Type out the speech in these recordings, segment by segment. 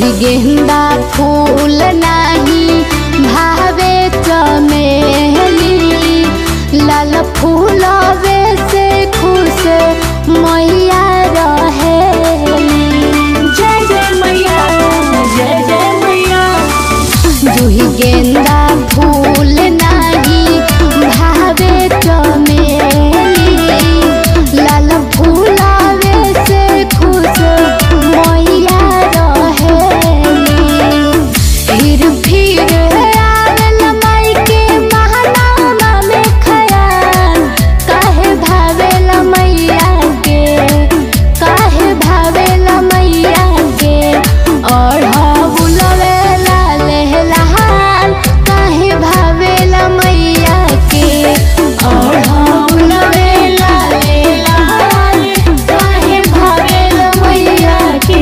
जूही गेंदा फूल नाही भावे चमेली लाल फूलवे से खुश मैया रहेली जय जय मैया जय जय मैया जूही गेंदा फूल नाही भावे चमेली लाल फूलवे से खुश मैया रहेली फिर फिर आवेल माई के महनामा में खयाल काहे भावेल मैया के काहे भावेल मैया के ओढ़ाउलवे लाल लाल काहे भावेल मैया के ओढ़ाउलवे लाल लाल काहे भावेल मैया के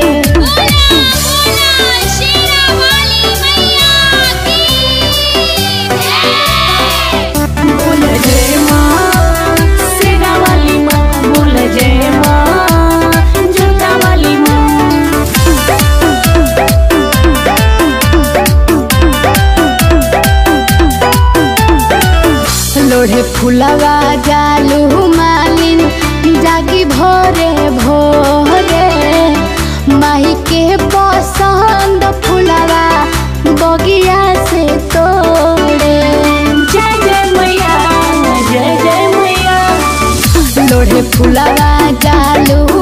बोल जय माँ सेना वाली माँ बोल जय माँ जोता वाली माँ लोढ़े फुलवा जालू मालिन जागी भोरे भोरे माही के पसंद फुलवा बगिया से तोड़े जय जय मैया जय जय मैया लोढ़े फुलवा जालू